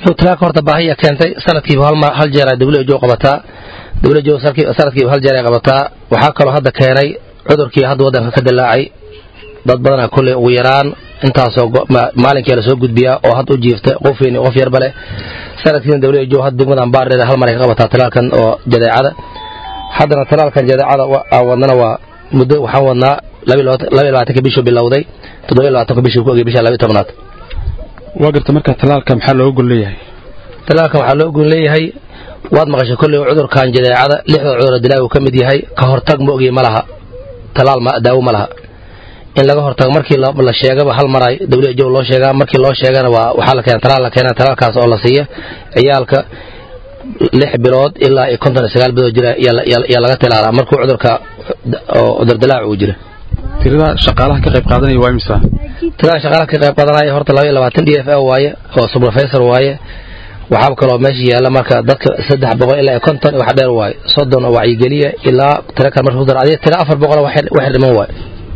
talaalka horta baahiya keentay sanadkiiba hal jeer dawlajo qabataa dawlajo sanadkiiba hal jeer ay qabataa waxaa kaloo hadda keenay cudurkii hadda waddanka ka dilaacay dad badana kolley ugu yaraan intaasoo maalinkii la soo gudbiyaa oo hadda u jiifta qof weyn qof yarba leh sanadkiina dawlajo hadda degmadan baardheer hal mar ay ka qabataa talaalkan oo jadeecada haddana talaalkan jadeecada aan wadnana waa muddo waxaan wadnaa labaiy labaatanka bishuu bilowday toddobiy labaatanka bishuu ku ogay bisha labiy tobnaad waa garta marka talaalka maxaa looga gol leeyahay talaalkan waxaa loo gon leeyahay waad maqashay kolley cudurkan jadeecada lixda cudura dilaa uu ka mid yahay ka hortag ma ogey ma laha talaal daawo ma laha in laga hortago markii la sheegaba hal maray dawlajow loo sheegaa markii loo sheegana waa waxaa la keena talaal la keena talaalkaas oo la siiya ciyaalka lix bilood ilaa iyo konton iyo sagaal bilood jira yaa laga tilaalaa markuu cudurka cudurdilaac uu jira tirada shaqaalaha ka qayb qaadanaya waa imisa tirada shaqaalaha ka qayb qaadanaya horta laba iyo labaatan d f a waaye oo subrofessor waaye waxaaba kaloo meesha yaalla marka dadka saddex boqol ilaa iyo konton wax dheer waaye soddon oo wacyigeliya ilaa tira kale marka kudar adiga tira afar boqol wax dhiman waaye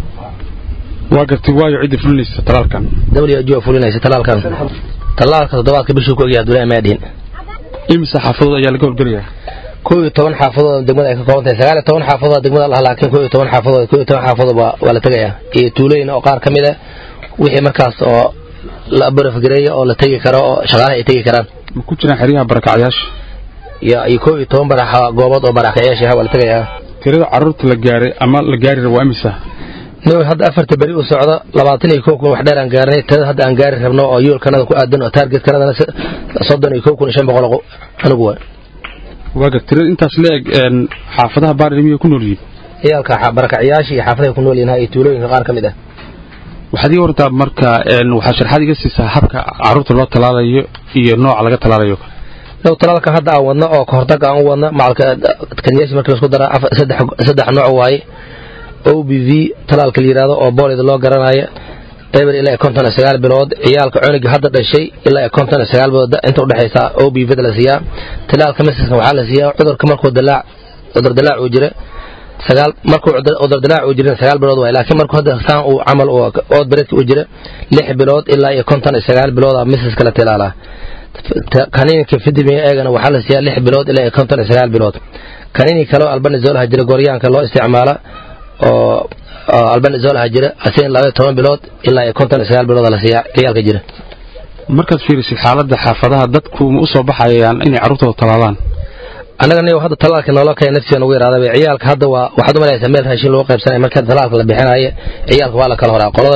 waa gartay waayo cidda fulinaysa talaalkan wjo fulinaysa talaalkan talaalka toddobaadka bishuu ku ogyahay abdullahi maadhiin imisa xaafadood ayaa laga howlgelayaa koo iyo toban xaafadood degmada ay ka kooban tahay sagaal iyo toban xaafadood degmada laha laakiin koo iyo toban xaafadood koo iyo toban xaafadood waa la tegayaa iyo tuulooyin oo qaar ka mid a wixii markaas oo la barafgareeya oo la tegi karo oo shaqaalaha ay tegi karaan ma ku jiraan xeryaha barakacyaasha iyo koo iyo toban barax goobood oo barakacyaasha waa la tegayaa tirada carruurta la gaaray ama la gaari rabo waa imisa no hadda afarta beri u socdo labaatan iyo kow kun wax dheer aan gaarnay tirada hadda aan gaari rabno oo yoolkanada ku aadan oo taargetkanadana soddon iyo kow kun iyo shan boqol anigu waa waaga tirada intaas la eg xaafadaha baardheer miyay ku nool yihiin ciyaalka barakacyaasha iyo xaafadahay ku nool yihiin iyo tuulooyinka qaar ka mid ah waxaad ii wartaa marka waxaa sharxaad iga siisaa habka carruurta loo talaalayo iyo nooca laga talaalayo low talaalka hadda aan wadno oo kahortaga aan u wadno macalka kanyaasha markii laisku dara saddex nooc waaye o b v talaalka la yidhahdo oo boolida loo garanayo eber ilaa konton iyo sagaal bilood ciyaalka cuniga hadda dhashay ilaa konton iyo sagaal bilood inta udhexaysa o b v da la siiyaa talaalka masiska waxaa la siiyaa cudurka markuu dilaac cudur dilaac uu jira sagaal markuu cudur dilaac uu jirin sagaal bilood waay laakiin markuu hadda saan uu camal ood baredka uu jira lix bilood ilaa iyo konton iyo sagaal bilood a masiska la tilaalaa kaniinka fidimi eegana waxaa la siiyaa lix bilood ilaa iyo konton iyo sagaal bilood kaniini kaleo albanizolaha jira goryaanka loo isticmaala oo albanizolaha jira asigana labaiyo toban bilood ilaa iyo konton iyo sagaal bilood la siiyaa ciyaalka jira markaad fiirisid xaaladda xaafadaha dadku ma u soo baxayaan inay carruurtooda talaalaan annaga niyo hadda talaalka noola kaya naftiga nagu yaraadaba ciyaalka hadda waa waxaad u malaysaa meel raashin lagu qaybsanaya marka talaalka la bixinayo ciyaalka waa la kala horaa qolada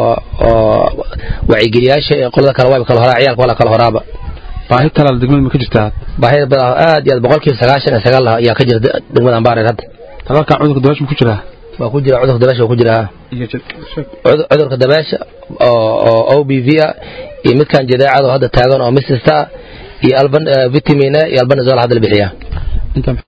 oo wacyigeliyaasha iyo qolada kale waa kala horaa ciyaalka waa la kala horaaba baahi talaal degmada ma ka jirtaa baahida badan aad iyo aad boqolkiiba sagaashan iyo sagaal ayaa ka jira degmadan baareer hadda talaalkan cudurka dabaasha ma ku jiraa waa ku jira cudurka dabaasha waa ku jiraa cudurka dabaasha oo o b v ah iyo midkan jadeecada oo hadda taagan oo misista iyo alban vitamin iyo albanizol hadda la bixiyaa